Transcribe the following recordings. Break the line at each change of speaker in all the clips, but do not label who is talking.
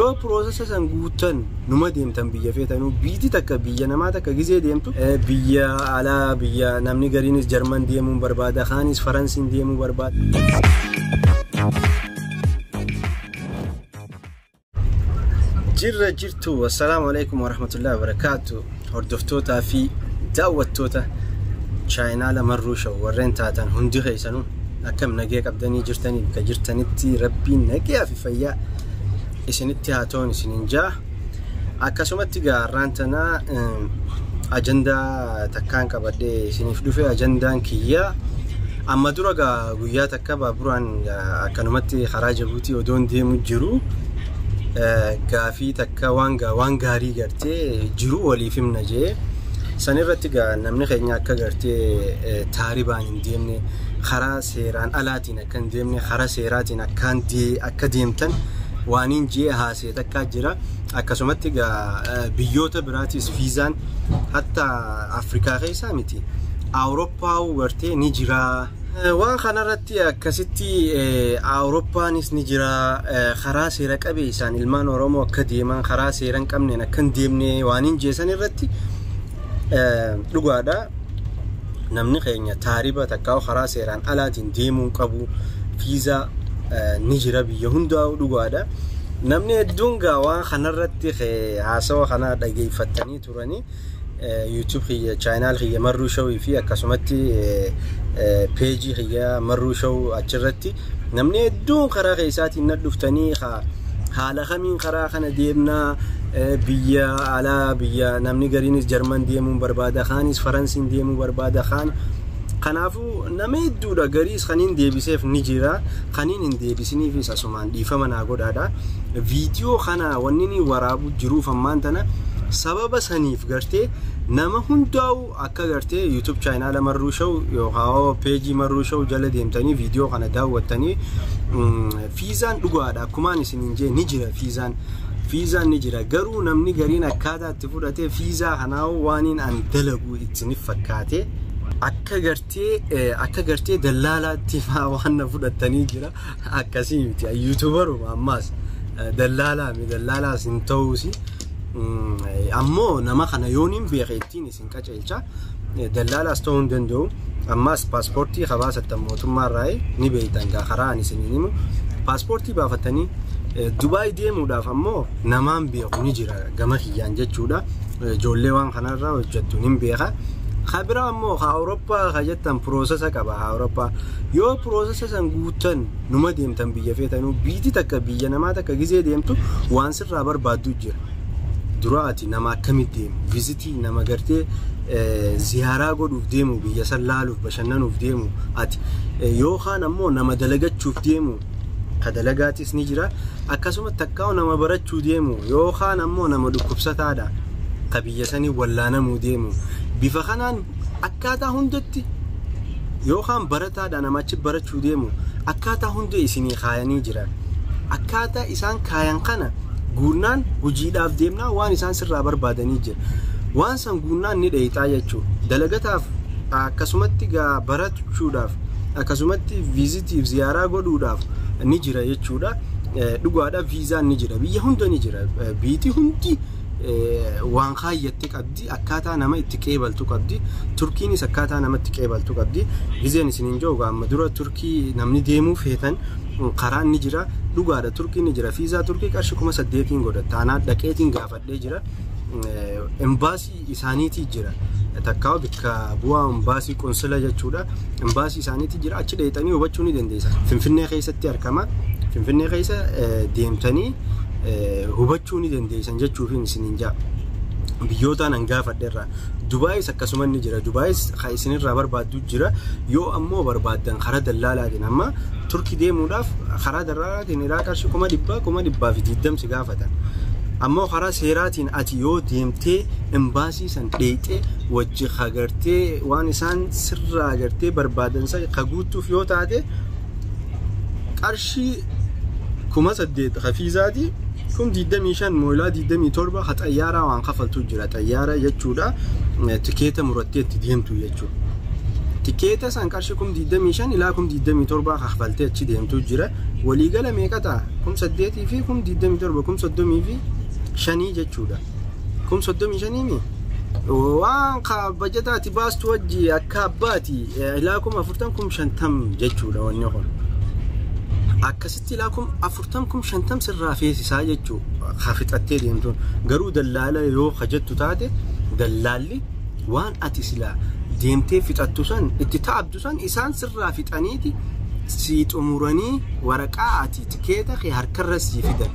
yoo piroosesa san guuttan numa deemtan biyya feetanuu biitii takka biyya namaa takka gizee deemtu biyya alaa biyya namni gariinis jarman deemuu barbaada kaanis faransiin deemuu barbaada. jirra jirtu assalaamu alaikum warahmatullahi wabarakaatu hordoftootaa fi daawwattoota chaayinaala marruu shaw warreen taatan hundi keessanuu akkam nagee qabdanii jirtanii bakka jirtanitti rabbiin nagee fi fayyaa isinitti haa ta'uun isiniin jaa akkasumatti gaarraan tanaa ajandaa takkaan qabadhee isiniif dhufe ajandaan kiyyaa amma dura gaa guyyaa takka baaburaan akkanumatti karaa jabuutii odoon deemu jiru gaafii takka waan waan gaarii gartee jiru waliif himna jee san irratti gaa namni keenya akka gartee taaribaan hin deemne karaa seeraan alaatiin akka hin deemne karaa seeraatiin akkaan akka deemtan waaniin jee haasee takkaa jira akkasumatti gaa biyyoota biraatis viizaan hatta afrikaa keessaa miti awurooppaa gartee ni jira waan kanarratti akkasitti awurooppaanis ni jira karaa seera qabeessaan ilmaan oromoo akka deeman karaa seera hin qabneen akka hin deemne waaniin jeesan irratti dhugaadha namni keenya taariba takkaa karaa seeraan alaatiin deemuu qabu viizaa ni jira biyya hundaa dhugaadha namni hedduun gaa waan kanarratti haasawa kana dhageeffatanii turanii yuutuub kiyya chaayinaal kiyya marruu shawii fi akkasumatti peejii kiyya marruu shaw achirratti namni hedduun karaa keessaatiin na dhuftanii haala kamiin karaa kana deemnaa biyya alaa biyya namni gariinis jarman deemuu barbaada kaanis faransiin deemuu barbaada kaan kanaafuu nama hedduudha gariis kaniin deebiseef ni jira kaniin hin deebisiniifis asumaan dhiifama naa godhaadha viidiyoo kana wanni ni waraabu jiruuf ammaan tana sababa saniif gartee nama hundaa'u akka gartee yuutuub chaayinaala marruu shaw yookaan peejii marruu shaw jala deemtanii viidiyoo kana daawwattanii fiizaan dhugaadha akkumaan isiniin jee ni jira fiizaan fiizaan ni jira garuu namni gariin akkaataa itti fudhatee fiizaa kanaa waaniin an dalagu ittiin fakkaate akka gartee akka gartee dallaalaatti waan na fudhattanii jira akkasii miti yuutuubaruma ammaas dallaalaa mi dallaalaas hin ta'uusi. ammoo nama kana yoon hin beeke ittiin isin qaceelcha dallaalaas ta'uu hin danda'u ammaas paaspoortii habaasattan mootummaarraa ni beektan gaa karaa ani isiniin himu paaspoortii baafattanii Dubaay deemuudhaaf ammoo namaan beeku ni jira gama kiyyaan jechuudha ijoollee waan kanarraa hojjettu ni beeka. Kabira ammoo ha Awurooppaa ka jettan piroosesa qaba ha Awurooppaa yoo piroosesa san guuttan numa deemtan biyya feetanuu biitii takka biyya namaa takka gizee deemtu waan sirraa barbaaddu jira. dura ati nama akkamitti deemu vizitii nama gartee ziyaaraa godhuuf deemu biyya san laaluuf bashannanuuf deemu ati yookaan ammoo nama dalagachuuf deemu ka dalagaatis ni jira akkasuma takkaa'u nama barachuu deemu yookaan ammoo nama dhukkubsataadha ka biyya sanii wallaanamuu deemu bifa kanaan akkaataa hundatti yookaan barataadha namachi barachuu deemu akkaataa hunda isinii kaayanii jira akkaataa isaan kaayan kana guunnaan hojiidhaaf deemnaa waan isaan sirraa barbaadanii jira waan san guunnaan ni dheeyxaa jechuudha dalagataaf akkasumatti gaa barachuudhaaf akkasumatti viizitiif ziyaaraa godhuudhaaf ni jira jechuudha dhugaadha viizaan ni jira biyya hunda ni jira biitii hundi waan kaayyatte qabdi akkaataa nama itti qeebaltu qabdi turkiinis akkaataa nama itti qeebaltu qabdi gizeen isiniin jiru amma dura turkii namni deemuu feetan karaan ni jira dhugaadha turkii ni jira fiizaa turkii qarshii kuma saddeetiin godha taanaa dhaqeetiin gaafadhee jira embaasii isaaniitii jira takkaa bikka bu'aa embaasii qonsila jechuudha embaasii isaaniitii jira achi dheexanii hubachuu ni dandeessa finfinnee keessatti argama finfinnee keessa deemtanii hubachuu ni dandeessan jechuufiin isiniin jaa biyyootaan an gaafadheerra dubaayis akkasuma ni jira dubaayis ka isinirraa barbaaddu jira yoo ammoo barbaaddan karaa dallaalaatiin amma turkii deemuudhaaf karaa dallaalaatiin irraa qarshii kuma dhibbaa kuma dhibbaa fi diddamsi gaafatan ammoo karaa seeraatiin ati yoo deemtee embaasii san dheexee wajji hagartee waan isaan sirraa agartee barbaadan ka guutuuf yoo taate qarshii kuma saddeet hafiizaatii kun diddamii shan moolaa diddamii torba ha xayyaaraa waan kafaltu jira xayyaara jechuudha tikeeta murattee itti deemtu jechuudha. tikeeta san qarshii kum 25 ilaa kum 27 kaffaltee achi deemtu jira waliigala meeqa ta'a kum 8 fi kum 27 kum 30 fi shanii jechuudha kum 35 mi waan ka bajataati baastu wajji akka abbaati ilaa kum 40 kum 50 jechuudha wanni kun akkasitti ilaa kum 40 kum 50 sirraa feesisaa jechuu ka fixattee deemtuun garuu dallaala yoo hajattu taate dallaalli waan ati silaa deemtee fixattu san itti ta'abdu san isaan sirraa fixaniiti sii xumuranii waraqaa ati tikeeta kee harkarra sii fidan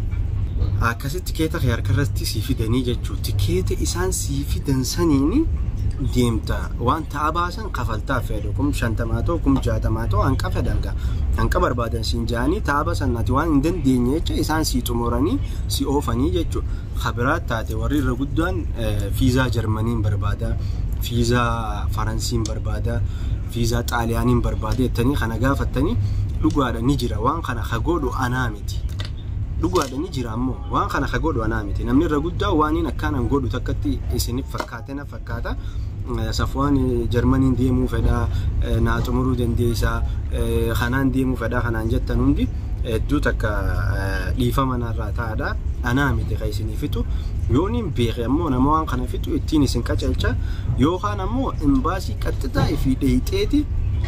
akkasitti tikeeta kee harkarratti sii fidanii jechuudha tikeeta isaan sii fidan saniini deemta waan ta'a baasan kafaltaa fedhu kum shantamaa ta'u kum jaatamaa ta'u hanqa fedhan gaa hanqa barbaadan siin ja'anii ta'a baasan ati waan hin dandeenye jecha isaan sii xumuranii si oofanii jechuudha kabiraat taate warri irra guddaan fiizaa jarmaniin barbaada fiizaa faransiin barbaada fiizaa xaaliyaaniin barbaada jettanii kana gaafattanii dhugaadha ni jira waan kana hagoodhu anaa miti. dhugaadha ni jira ammoo waan kana ka godhu anaa miti namni irra guddaa waan hin akkaanan godhu takkatti isinif fakkaate na fakkaata safwaan jarmaniin deemuu fedhaa naa xumuruu dandeessaa kanaan deemuu fedhaa kanaan jettan hundi hedduu takka dhiifama narraa ta'adha anaa miti ka isinii fitu yoon hin beeke ammoo nama waan kana fitu ittiin isin qaceelcha yookaan ammoo imbaasii qaxxitaa fi dheeyxeeti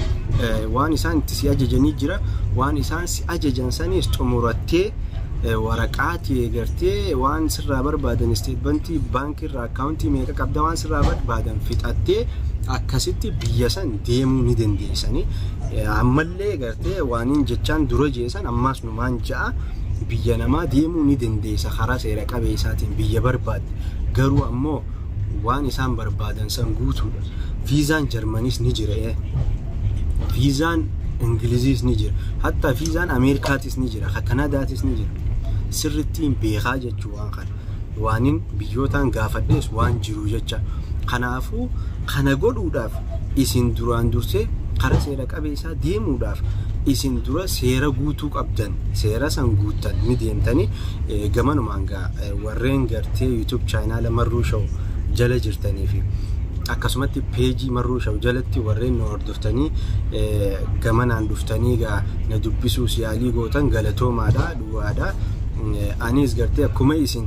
waan isaan itti si ajajanii jira waan isaan si ajajan saniis xumurattee waraqaati eegartee waan sirraa barbaadan isteetmentii baankii irraa akkaawuntii meeqa qabda waan sirraa barbaadan fixattee akkasitti biyya san deemuu ni dandeessanii ammallee gartee waaniin jechaan dura jeesan ammaas numaan ja'a biyya namaa deemuu ni dandeessa karaa seera qabeessaatiin biyya barbaadde garuu ammoo waan isaan barbaadan san guutuudha viizaan jarmanis ni jira viizaan ingiliziis ni jira hatta viizaan ameerikaatis ni jira ka kanadaatis ni jira sirrittiin beekaa jechuu waan kana waanin biyyootaan gaafadhees waan jiru jecha kanaafuu kana godhuudhaaf isin duraan dursee karaa seera qabeessaa deemuudhaaf isin dura seera guutuu qabdan seera san guuttan ni deemtanii gamanumaan gaa warreen gartee yuutub chaayinaala marruu sha'u jala jirtanii fi akkasumatti peejii marruu sha'u jalatti warreen nu hordoftanii gamanaan dhuftanii gaa na dubbisuus yaalii gootan galatoomaadha duwwaadha anis gartee akkuma isin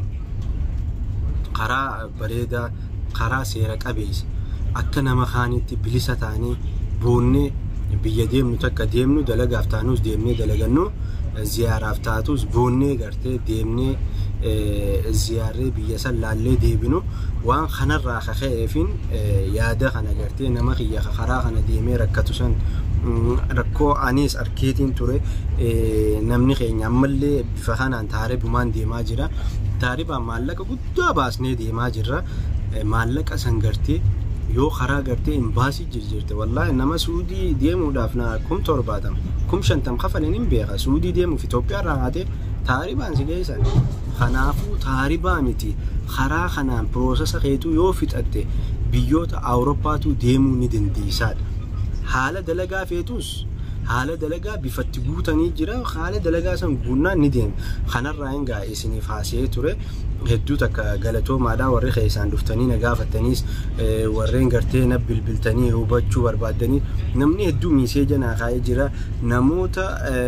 karaa bareedaa karaa seera qabeessa akka nama kaanitti bilisa taanee boonnee biyya deemnu takka deemnu dalagaaf taanus deemnee dalagannu ziyaaraaf taatus boonnee gartee deemnee ziyaarree biyya san laallee deebinu waan kanarraa kaka'eefin yaada kana gartee nama kiyya karaa kana deemee rakkatu san rakkoo anis arkeetiin ture namni keenya ammallee bifa kanaan taaribumaan deemaa jira taaribaan maallaqa guddaa baasnee deemaa jirra maallaqa san gartee yoo karaa gartee imbaasii jirjirte wallaahi nama suudii deemuudhaaf na kum torbaatama kum shantam kafaleen hin beeka suudii deemuuf Itoophiyaa irraa haatee taaribaan si geessan kanaafuu taaribaa miti karaa kanaan piroosesa keetuu yoo fixatte biyyoota awuroppaatu deemuu ni dandeessaadha haala dalagaa feetus haala dalagaa bifatti guutanii jira haala dalagaa san guunnaan ni deema kanarraa hin gaa isiniif haasa'ee ture hedduu takka galatoomaadhaa warri keessaan dhuftanii na gaafattaniis warreen gartee na bilbiltanii hubachuu barbaaddanii namni hedduu miiseeja naa kaa'ee jira namoota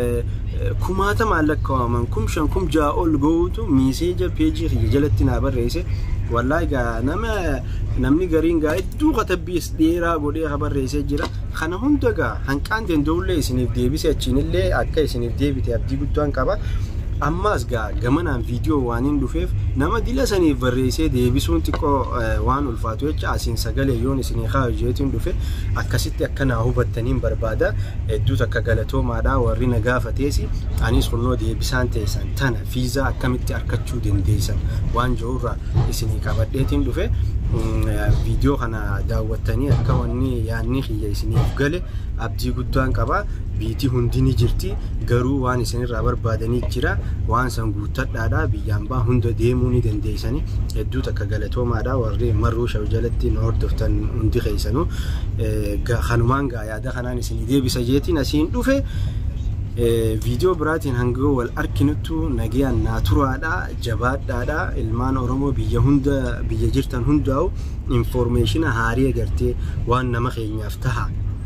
kumaata maallaqaawaman kum shan kum ja'a ol ga'uutu miiseeja peejii kiyya jalatti naa barreesse wallaahi gaa nama namni gariin gaa hedduu katabbiis dheeraa godhee ka barreessee jira kana hunda gaa hanqaan danda'ullee isiniif deebise achiinillee akka isiniif deebite abdii guddaan qaba ammaas gaa gamanaan viidiyoo waan hin dhufeef nama dila saniif barreessee deebisuun xiqqoo waan ulfaatu jecha asiin sagalee yoon isinii kaa hojeetiin dhufe akkasitti akka naa hubattaniin barbaada hedduu takka galatoomaadhaa warri na gaafateesi anis kunnoo deebisaan teessan tana fiizaa akkamitti argachuu dandeessan waan jirurraa isinii qabadheetiin dhufe viidiyoo kana daawwattanii akka wanni yaanni kiyya isiniif gale abdii guddaan qaba biitii hundi ni jirti garuu waan isinirraa barbaadanii jira waan san guuttadhaadha biyyaan baa hunda deemuu ni dandeessanii hedduu takka galatoomaadha warri marruu sha'u jalatti nu hordoftan hundi keessanuu kanumaan gaa yaada kanaan isinii deebisa jeetiin asiin dhufe viidiyoo biraatiin hanga wal arkinuttu nagayaan naa turaadha jabaadhaadha ilmaan oromoo biyya hunda biyya jirtan hundaa'u infoormeeshina haarii agartee waan nama keenyaaf taha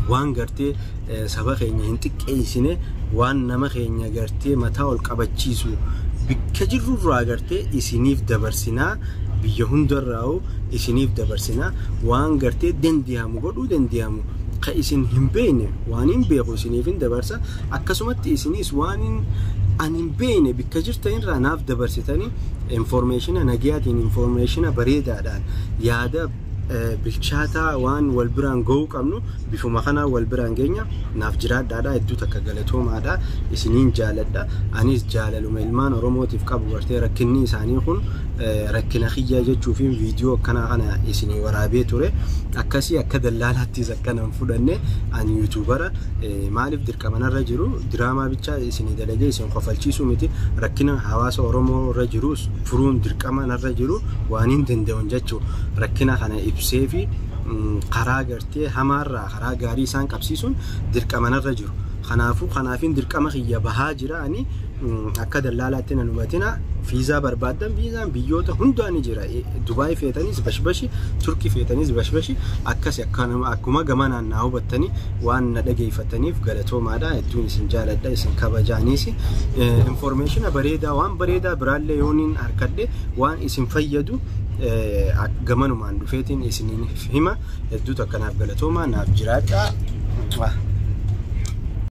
waan gartee saba keenya hin xiqqeessine waan nama keenya gartee mataa ol qabachiisu bakka jirrurraa gartee isiniif dabarsinaa biyya hundarraa'u isiniif dabarsinaa waan gartee dandiyamu godhuu dandiyamu ka isin hin beekne waan hin beeku isiniif hin dabarsa akkasumatti isinis waan ani hin beekne bakka jirtanirraa naaf dabarsitanii informeeshina nagayaatiin informeeshina bareedaadhaan yaada bilchaataa waan wal biraan ga'uu qabnu bifuma kanaa wal biraan geenya naaf jiraadhaadha hedduu takka galatoomaadha isiniin jaaladha anis jaalaluma ilmaan oromootiif qabu gartee rakkinni isaanii kun rakkina kiyya jechuu fi viidiyoo akkanaa kana isinii waraabee ture akkasii akka dallaalaattis akkanan fudhanne ani yuutuubara maaliif dirqamanarra jiru diraamaa bichaa isinii dalagee isin kofalchiisuu miti rakkina hawaasa oromoo irra jiru furuun dirqamanarra jiru waan hin danda'un jechuu rakkina kana ibsee fi karaa gartee hamaarraa karaa gaarii isaan qabsiisuun dirqamanarra jiru. Kanaafuu kanaafin dirqama kiyya bahaa jira ani akka dallaalaatti nan hubatina fiizaa barbaaddan fiizaan biyyoota hundaa ni jira dubaay feetanis bashbashi turkii feetanis bashbashi akkas akkuma gama naannaa hubattanii waan na dhageeffataniif galatoomaadha hedduun isin jaaladha isin kabajaanis informeeshina bareedaa waan bareedaa biraallee yooniin harkadhe waan isin fayyadu gamanumaan dhufeetiin isiniin hima hedduutu akkanaaf galatoomaa naaf jiraadha.